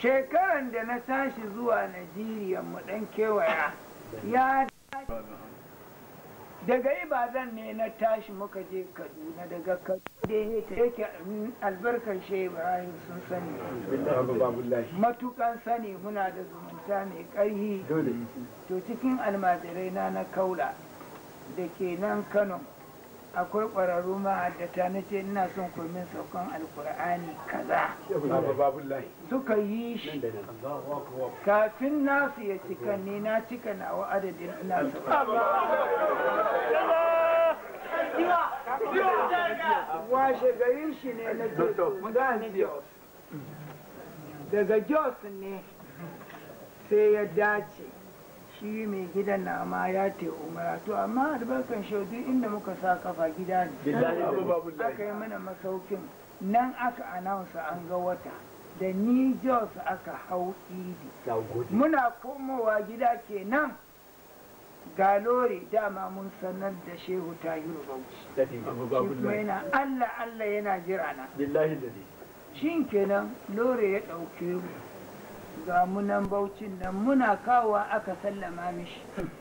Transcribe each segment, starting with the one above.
shekaran da na tashi zuwa najeriya mu dan kewaya ya daga ibadan ne na tashi muka je kaduna daga kaduna da yake albarkar shehu ibrahim sun sani matukan sani muna da zumunta mai ƙarhi to cikin almajirai na na kaula da ke nan kano akwai ƙwararru ma'addata na ce ina son komin saukan alkur'ani kaza suka yi shi kafin nasu ya cika ni na cika nawa adadin ina washe garin shi ne na jos daga jos ne sai ya dace shi mai gidan na ma ya te umara to amma albarkan shaudu inda muka sa kafa gida ne aka yi mana masaukin nan aka anausa an ga wata da ni jos aka hau idi muna komowa gida kenan ga lori dama mun sanar da shehu tahiru bauchi shi kuma yana allah allah yana jira na shi kenan lori ya ɗauke mu ga munan baucin nan muna kawowa aka sallama mishi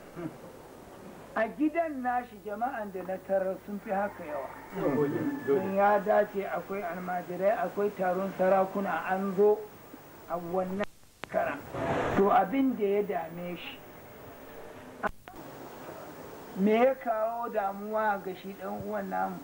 a gidan nashi jama'an da na tarar sun fi haka yawa sun ya dace akwai almajirai akwai taron sarakuna an zo a wannan kara to abin da ya dame shi me ya kawo damuwa ga shi dan uwan namu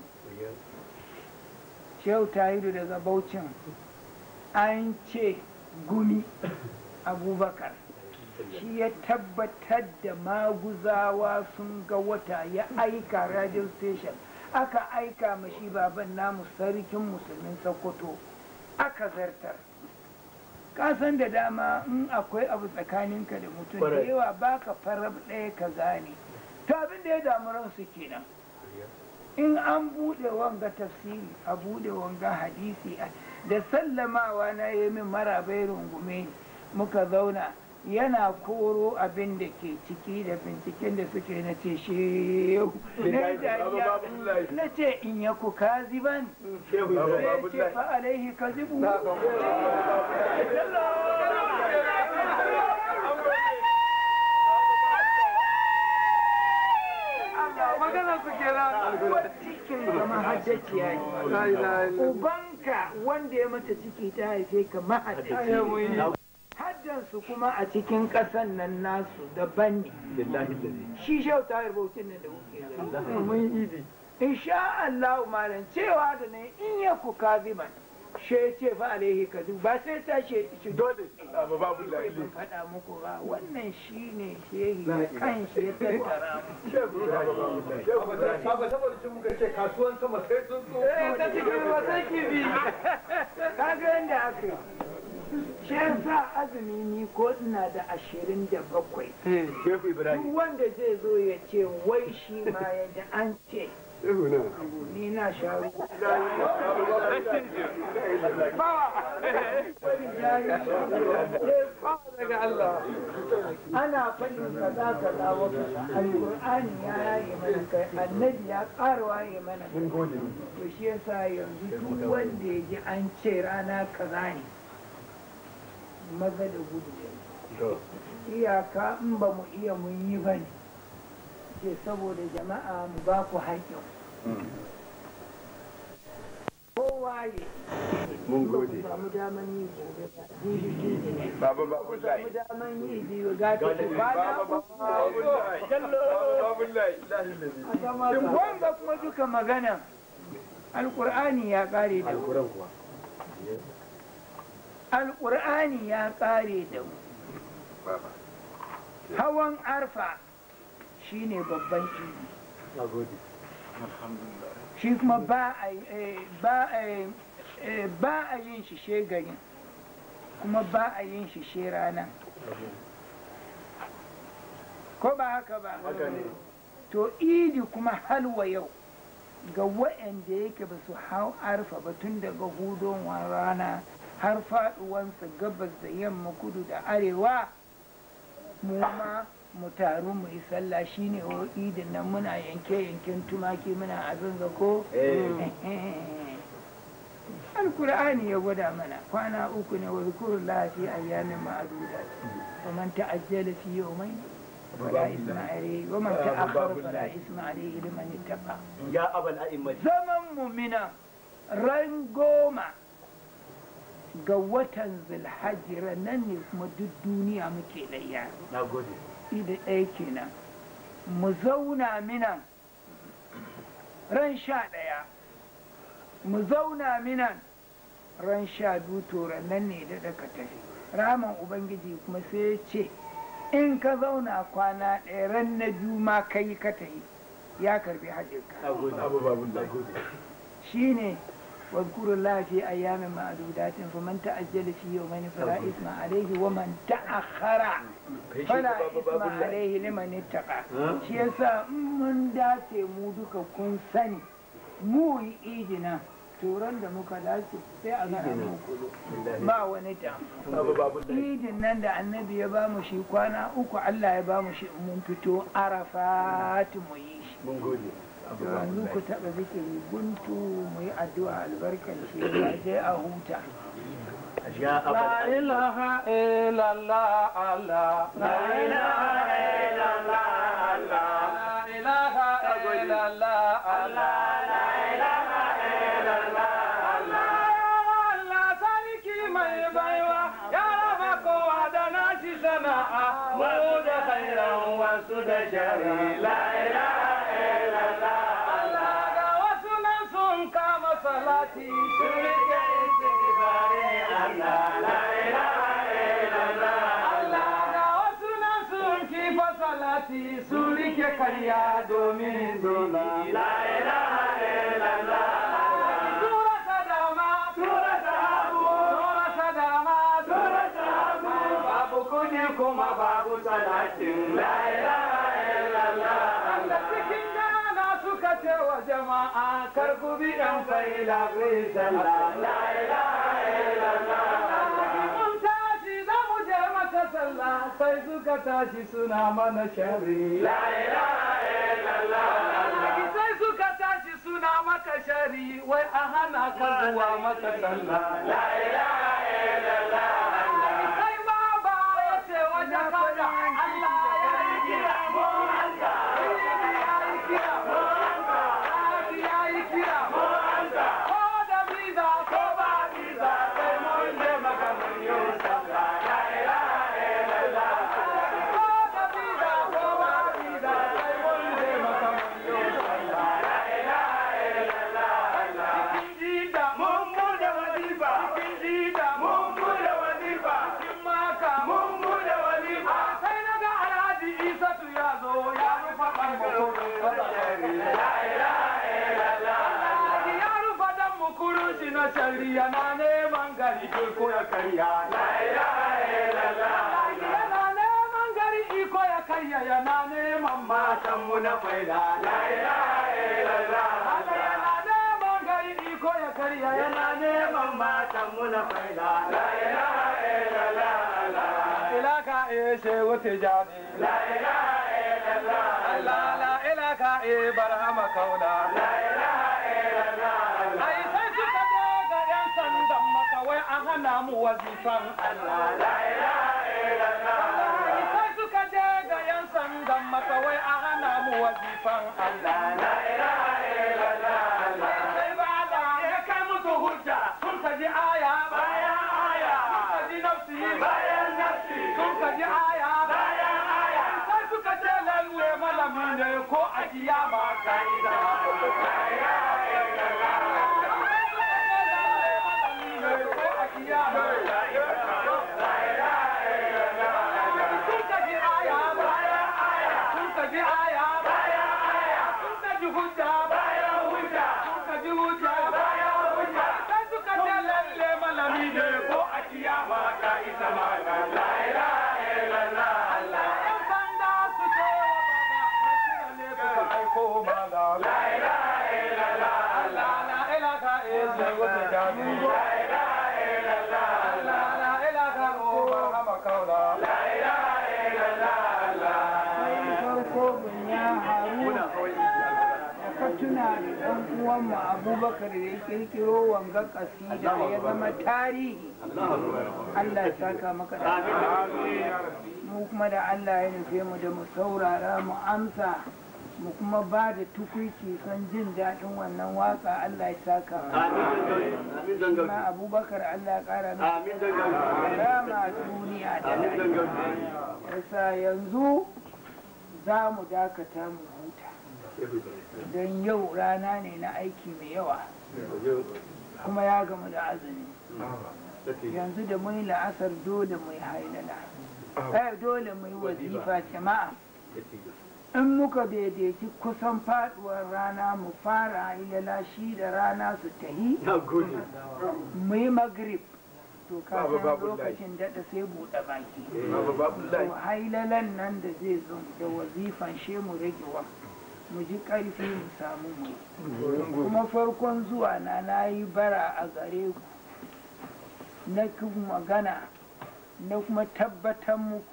shehu tahiru daga baucin an ce gumi abubakar shi ya tabbatar da maguzawa sun ga wata ya aika radio station aka aika mashi baban namu sarkin musulmin sokoto aka zartar kasan da dama in akwai abu tsakaninka da mutum da yawa baka farab ɗaya ka gane to abin da ya damu ransu kenan in an buɗe wanga tafsiri a buɗe wanga hadisi da sallamawa na yi min marabai rungume muka zauna yana koro abin da ke ciki da binciken da suke na ce shehu na ce in ya ku kaziban sai ce fa alaihi kazibu magana su kira cikin zama hajjaciya ne ubanka wanda ya mata ciki ta haife ka mahaddaci haddansu kuma a cikin ƙasan nan nasu daban ne shi shau ta rubutun nan da kuke mun idi insha Allah malam cewa da ne in ya ku kaziman she ce fa alaihi kadu ba sai ta ce shi dole abu babu ban faɗa muku ba wannan shine shehi da kan shi ya tattara mu Baba saboda cin muka ce kasuwan sama sai sun so. eh ta cikin wata kibi kaga yanda aka yi shi yasa azumi ni ko ina da ashirin da bakwai Shehu Ibrahim. duk wanda zai zo ya ce wai shi ma ya ji an ce Shehu na. ni na sha ruwa Daga Allah. ana faɗin kaza kaza wa kaza alƙur'ani ya yaye mana kai annabi ya ƙara waye mana kai to shi yasa yanzu duk wanda ya ji an ce rana kaza ne maza da gudu iyaka in ba mu iya mun yi ba ne ce saboda jama'a mu ba ku haƙƙin kowa ya Mun ba ku gode. samu daman yi gobe ba jibi jibi ne Baba ba babu ku lai. samu daman yi biyu ga ta ku kwana Baba uku babu lai. Babu lai. Shin wanga kuma duka magana alƙur'ani ya ƙare da mu alƙur'ani ya ƙare da mu hawan arfa shine babban idi shi kuma ba a eh, ba a eh, ba a yin shi shegarin kuma ba a yin shi she rana ko ba haka ba to idi kuma halwa yau ga waɗanda yake ba su hau arfa ba tun daga hudon rana har faɗuwansa gabas da yamma kudu da arewa mu ma mu taru mu yi sallah shine o idin nan muna yanke yanken tumaki muna abin ga ko alkur'ani ya gwada mana kwana uku ne wa zikuru lafi ayyamin ma'adudat wa man ta'ajjala fi yawmayn fala isma alayhi wa man ta'akhkhara fala isma alayhi liman ittaqa ya abal a'immati zaman mumina ran goma ga watan zulhajji nan ne kuma duk duniya muke layya na gode ida ɗaya kenan mu zauna minan ran sha ɗaya mu zauna minan ran sha biyu to nan ne da daga tafi raman ubangiji kuma sai ya ce in ka zauna kwana ɗaya ran na biyu ma kai ka tafi ya karbi hajjinka na gode abu babu na gode shine واذكروا الله في أيام معدودات فمن تعجل في يومين فلا إثم عليه ومن تأخر فلا إثم عليه لمن اتقى shi yasa in mun dace mu duka kun sani mu yi idina turan da muka dace sai a gana mu kudu ba wani ta abu babu na idin nan da annabi ya ba mu shi kwana uku Allah ya ba mu shi in mun fito arafat mu yi shi mun gode abu to yanzu ku taɓa zikiri guntu mu yi addu'a albarkar shi ya je a huta ya abal إله إلا الله الله لا إله إلا الله الله لا إله إلا الله الله لا إله إلا الله الله الله sarki mai baiwa ya raba kowa da nashi sana'a mu da khairan wasu da shari la ilaha illallah Allah ga wasu nan sun kama salati sun rike istighfari Allah la ilaha illallah Allah ga wasu nan sun kifa salati sun rike karya domin zona la ilaha illallah Tura sadama, tura sahabu, tura sadama, tura sahabu. Babu kudi kuma babu salatin la ilaha illallah. Da cikin gana suka ce wa jama'a kar ku bi ɗan faila ku yi sallah la ilaha illallah. Mun tashi za mu je maka sallah sai suka tashi suna mana shari la ilaha illallah. Sai suka tashi suna maka shari wai a hana ka zuwa maka sallah la ilaha illallah. Sai ma ba ya ce wajen kada Allah ya yi kira mu hanta. Ya yi kira mu hanta. Ya yi kira mu hanta. Ko da biza ko ba biza sai mun je maka mun yi sallah la ilaha illallah. Ko da biza ko ba biza sai mun je maka mun yi sallah la ilaha illallah. Cikin jida mun bude wazifa. Cikin jida mun bude wazifa. Cikin maka mun bude wazifa. Sai na ga Alhaji Isatu ya zo ya rufa ɓangaro. La ilaha illallah. Alhaji ya rufa dan mukurun shi na shari'a na neman gari ko ya karya. La ilaha illallah. Alhaji yana neman gari iko ya karya yana neman matan mu na faida. La ilaha illallah. Allah yana neman gari iko ya karya yana neman matan mu na faida. La ilaha illallah. Ilaka ishe wuce jani. La ilaha illallah. Allah la ilaka e barhama kauna. La ilaha illallah. Ai sai suka je ga yan sandan maka wai an hana mu wazifan Allah. La ilaha illallah. Sai suka je ga yan sandan maka wai an hana mu wazifan Allah. La ilaha illallah. Sai ba da ya kai musu hujja sun kaji aya bayan aya. Sun kaji nafsi bayan nafsi. Sun kaji aya bayan aya. Sai suka ce lalle malami ne ko a kiyama ka ida. La ilaha illallah. Malami ne ko a kiyama ka ida. La ilaha illallah. Sun kaji aya bayan aya. Sun kaji aya bayan aya. Sun kaji hujja bayan hujja. Sun kaji hujja bayan hujja. Sai suka ce lalle malami ne ko a kiyama ka isa mana. La ilaha illallah. Allah yan sanda su ce wa baba, mai kira ne kuka aiko mana. La tuna da ɗan uwanmu abubakar da ya kirkiro wanga kasida ya zama tarihi Allah ya saka maka da mu kuma da Allah ya nufe mu da mu saurara mu amsa mu kuma ba da tukuici son jin daɗin wannan waka Allah ya saka mu ma abubakar Allah ya ƙara mu rama duniya da lafiya yasa yanzu za mu dakata mu huta don yau rana ne na aiki mai yawa kuma ya gamu da azumi yanzu da mun la'asar dole mu yi hailala eh dole mu yi wazifa jama'a in muka daidaiti kusan faduwar rana mu fara hailala shi da rana su tahi mu yi magrib to kafin lokacin daɗa sai buɗe baki to hailalan nan da zai zo da wazifan she mu rage wa mu ji ƙarfi mu samu mu kuma farkon zuwa na na yi bara a gare ku na magana na kuma tabbatar muku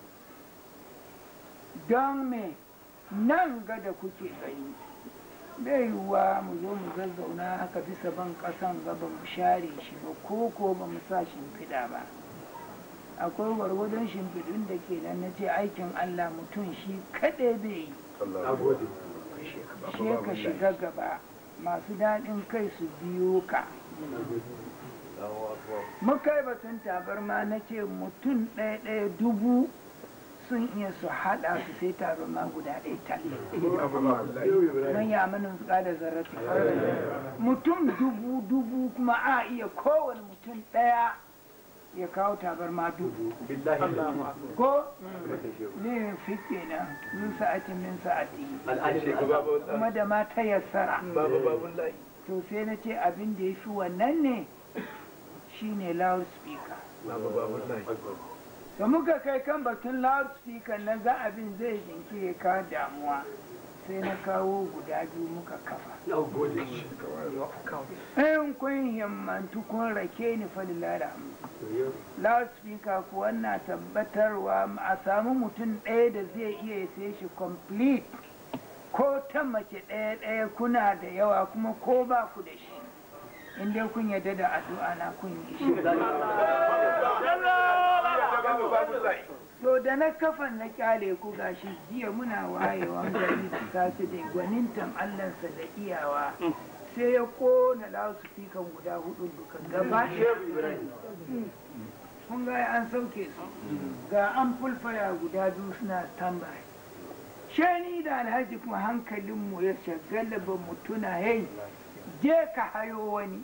don me nan ga da kuke gani bai yiwuwa mu zo mu zazzauna haka bisa ban ƙasan gaba mu share shi ba ko ko ba mu sa shimfiɗa ba akwai gwargwadon shimfiɗun da ke nan na ce aikin allah mutum shi kaɗai bai yi she ka shiga gaba masu daɗin kai su biyo ka muka yi batun tabarma na ce mutum ɗaya ɗaya dubu sun iya su haɗa su sai tabarma guda ɗaya talle don ya manin su da zarrafi mutum dubu dubu kuma a iya kowane mutum ɗaya ya kawo tabarma dubu ko ne fi kenan min sa'atin min sa'ati kuma da ma ta yassara to sai na ce abin da ya fi wannan ne shine loudspeaker da muka kai kan batun loudspeaker na ga abin zai jinki ya kawo damuwa sai na kawo guda biyu muka kafa in kun himmantu kun rake ni falilala loudspeaker kuwa na tabbatarwa a samu mutum ɗaya da zai iya ya sai shi complete ko ta mace ɗaya ɗaya kuna da yawa kuma ko ba ku da shi in dai kun yarda da addu'a na kun yi shi to da na kafan na kyale ku gashi jiya muna wayewan gari su tasu da gwanintan allansa da iyawa sai ya kona loudspeaker guda hudu duka gaba kun ga an sauke su ga an fulfaya guda biyu suna standby shani da alhaji kuma hankalinmu ya shagala ba mu tuna yai je ka hayo wani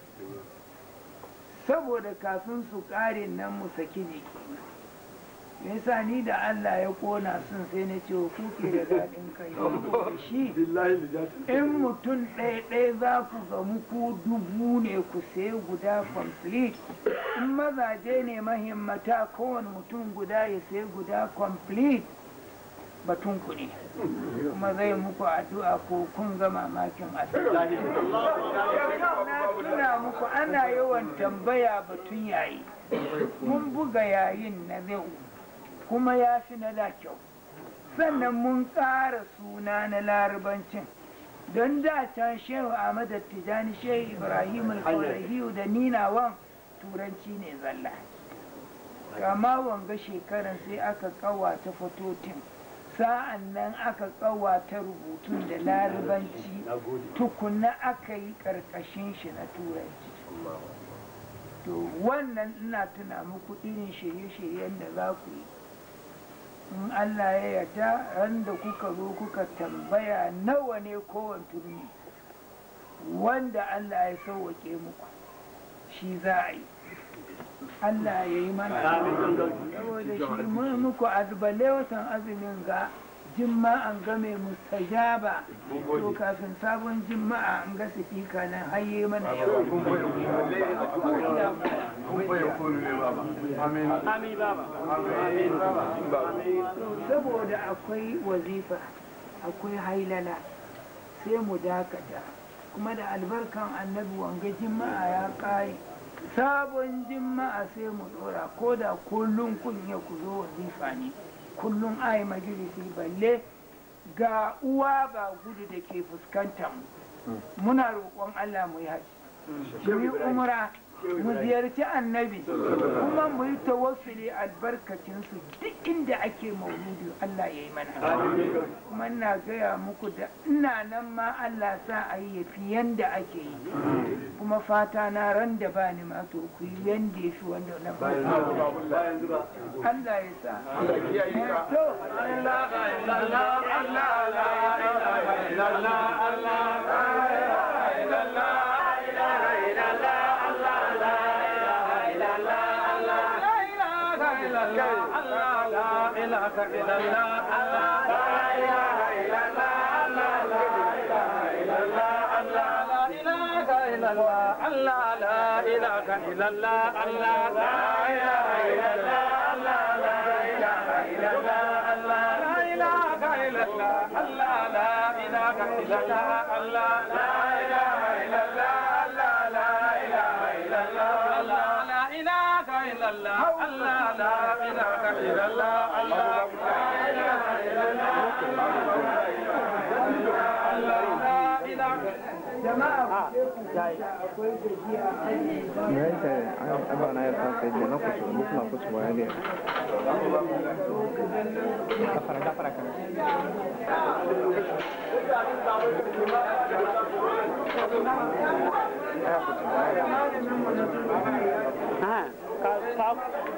saboda kafin su kare nan mu saki jiki me yasa ni da Allah ya kona sun sai na ce ku ke da daɗin kai da shi in mutum ɗaya ɗaya za ku gamu ku dubu ne ku sai guda complete in mazaje ne mahimmata kowane mutum guda ya sai guda complete batun ku ne kuma zai muku addu'a ko kun ga mamakin addu'a na tuna muku ana yawan tambaya batun yayi mun buga yayin na zai kuma ya fi na da kyau sannan mun ƙara suna na larabancin don da can shehu ahmad tijani shehu ibrahim al da ninawan turanci ne zalla kama wanga shekaran sai aka kawata fatotin sa'an nan aka kawata rubutun da larabanci tukunna aka yi ƙarƙashin shi na turanci to wannan ina tuna muku irin shirye-shiryen da za ku yi in Allah ya yarda ran da kuka zo kuka tambaya nawa ne kowane turmi wanda Allah ya sauwake muku shi za a yi Allah ya yi mana saboda shi mun muku azbale watan azumin ga jima'an ga mai mustajaba to kafin sabon jima'a an ga sifika nan haye mana yawa saboda akwai wazifa akwai hailala sai mu dakata kuma da albarkan annabi wanga jima'a ya ƙare sabon jima'a sai mu dora ko da kullum kun ya ku zo wazifa ne kullum ai majalisi balle ga uwa ba gudu da ke fuskantar mu muna roƙon Allah mu yi haji mu yi umra mu ziyarci annabi kuma mu yi tawassuli albarkacin su duk inda ake mauludi Allah ya yi mana kuma ina gaya muku da ina nan ma Allah sa a yi yafi yanda ake yi kuma fata na ran da ba ni ma to ku yi yanda ya fi wanda na ba Allah ya sa to jama'a ku je ku akwai gajiya Niente, abbiamo una erta che non faccio, non ma faccio mai dire. Da fare, da fare Ah, ka ka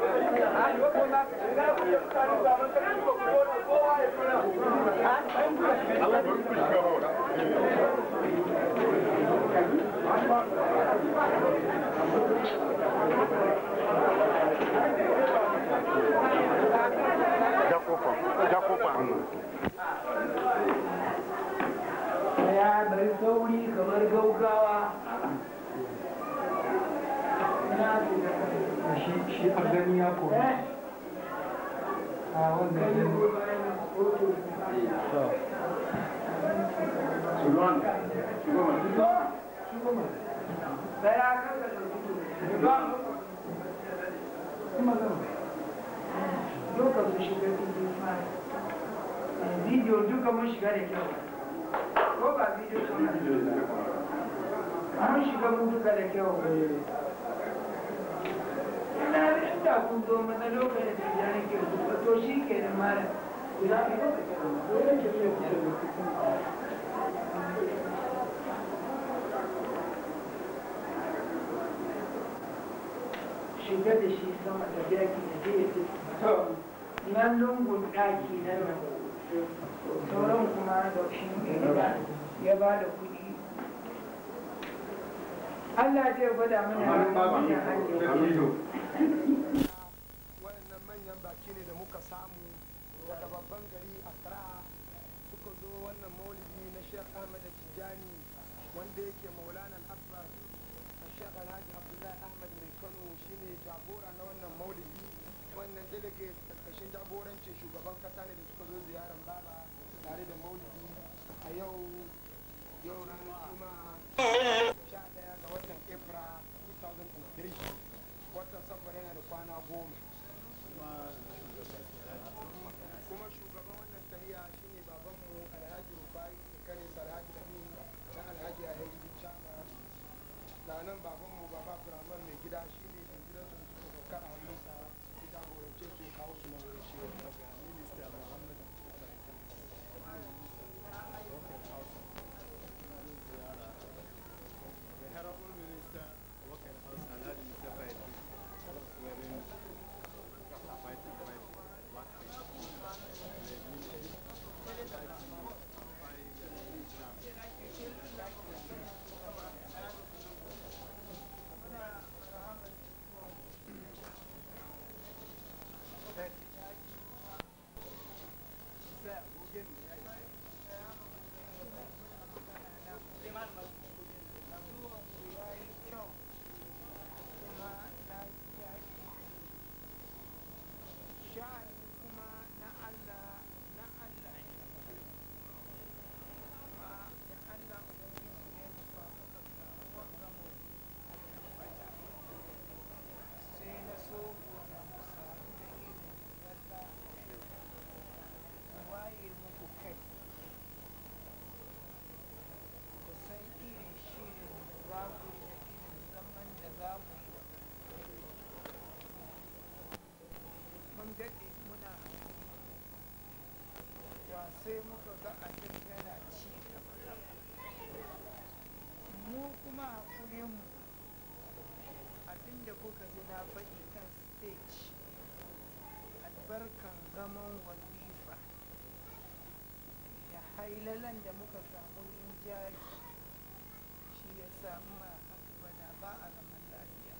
ya bari sauri kamar gaugawa shi a gani ya koyi a wannan duka mu shiga cikin fara bidiyo duka mun shiga da kyau ko ba bidiyo suna mun shiga mu duka da kyau ina inda kun zo mana lokacin da ya nake kuka to shi ke da mara shiga da shi sama da daki da zai yi nan lungun daki na nan sauran kuma da shi ya ba da kuɗi Allah zai gwada mana wannan hanyar waɗannan manyan baki ne da muka samu daga babban gari Accra suka zo wannan maulidi na Sheikh Ahmad Tijani wanda yake Maulana Akbar Sheikh Alhaji Abdullahi Ahmad mai Kano shine jagora na wannan maulidi wannan delegate karkashin jagorancin shugaban kasa ne da suka zo ziyarar baba tare da maulidi a yau yau ranar juma'a 11 ga watan April 2003 watan safar yana da kwana goma kuma shugaban wannan tahiya shine babanmu alhaji rufai da kare alhaji da da alhaji a yanzu chama na nan babanmu baba firamar mai gida shine da gidan su suka sauka a hannunsa ya jagorance su ya kawo su nan wurin shi minista muhammad The Honorable Minister, Working House, Alhaji Mustafa Idris, was wearing white and white black paint. daɗe muna da sai muka ga abin yana ci gaba mu kuma hakurinmu abinda kuka ji na faɗi kan stage albarkan zaman wazifa da hailalan da muka samu rinjaye shi ya samu ma haka ba da ba a zaman lafiya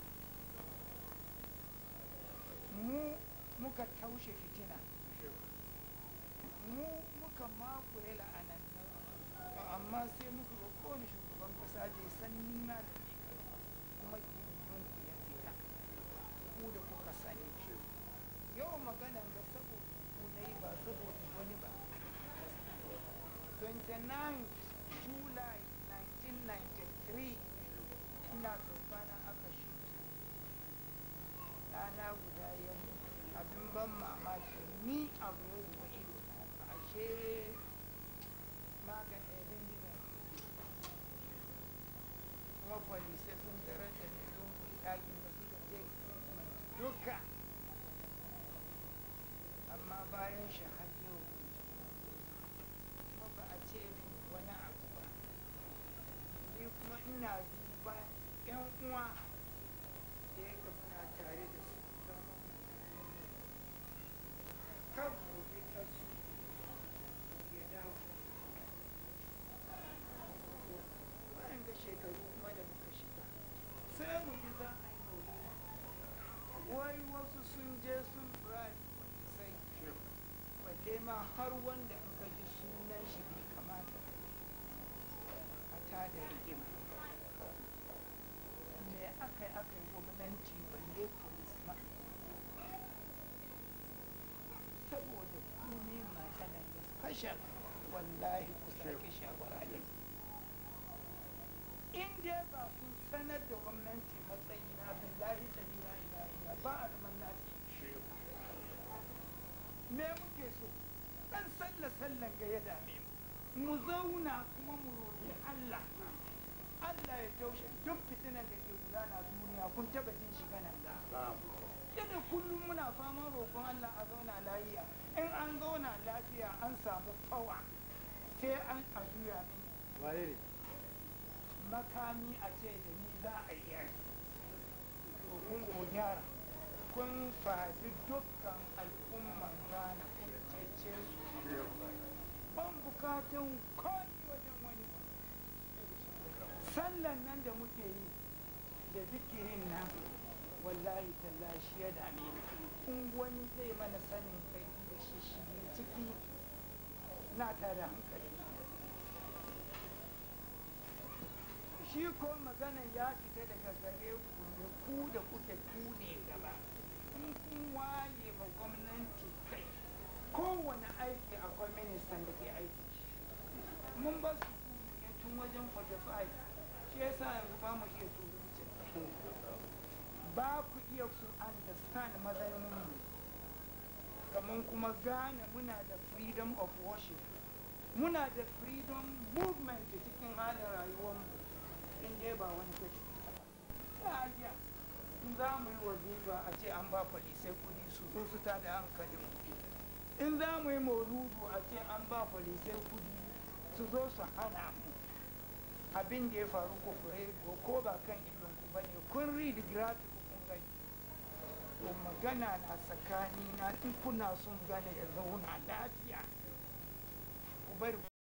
mu muka taushe fitina mu muka makure la'anan amma sai muka ga kowane shugaban kasa bai san nima da ke kuma ku ya fita ku da kuka sani yau maganan ga saboda ku na yi ba saboda wani ba 29 july 1993 ina tsofana aka shuta ɗana guda ya mutu abin ban mamaki ni abu ya zuba ido na ashe magan ɗaya gidan kuma polisai sun tarar da ni lungu ɗakin da suka ce duka amma bayan shi har yau kuma ba a ce min wani abu ba ni kuma ina duba yan uwa da ya ka muna tare da su zama kan gobe ta su ya dawo bayan ga shekaru kuma da muka shiga sai mu ji za a yi maulidi wai wasu sun je sun bribe sai balle ma har wanda aka ji sunan shi bai kamata a tada rigima me aka yi aka yi gwamnati balle polis ma saboda ku ne matsalar da special wallahi ku sake shawara ne in dai ba kun sanar da gwamnati matsayi na billahi da ila ila ila ba a zaman lafiya me muke so dan sallah sallan ga ya dame mu mu zauna kuma mu roƙi Allah Allah ya taushe duk fitinan da ke gudana duniya kun taba jin shi ganan ga yadda kullum muna faman roƙon Allah a zauna lafiya in an zauna lafiya an samu fawa sai an a juya mini wane ne makami a ce da ni za a yi yaki to kun ko gyara kun faɗi dukkan al'umman Ghana kun cece su ban bukatun komi wajen wani sallan nan da muke yi da zikirin nan wallahi tallahi shi ya dame ni in wani zai mana sanin kai da shi shi ciki na tare hankali shi ko magana ya fita daga gare ku ne ku da kuke ku ne gaba in kun waye ma gwamnati kai kowane aiki akwai ministan da ke aiki mun ba su ne tun wajen 45 shi yasa yanzu ba mu iya turanci ba ku iya su understand matsayin mu kamar kuma gane muna da freedom of worship muna da freedom movement cikin halin rayuwarmu in dai ba wani kaci ta hajiya in za mu yi wazifa a ce an ba polisai kudi su zo su ta da hankalin in za mu yi mauludu a ce an ba polisai kudi su zo su hana mu abin da ya faru ko kure ko ba kan idon ku bane kun read graphic kun gani to magana na tsakani na in kuna son gane ya zauna lafiya ku bari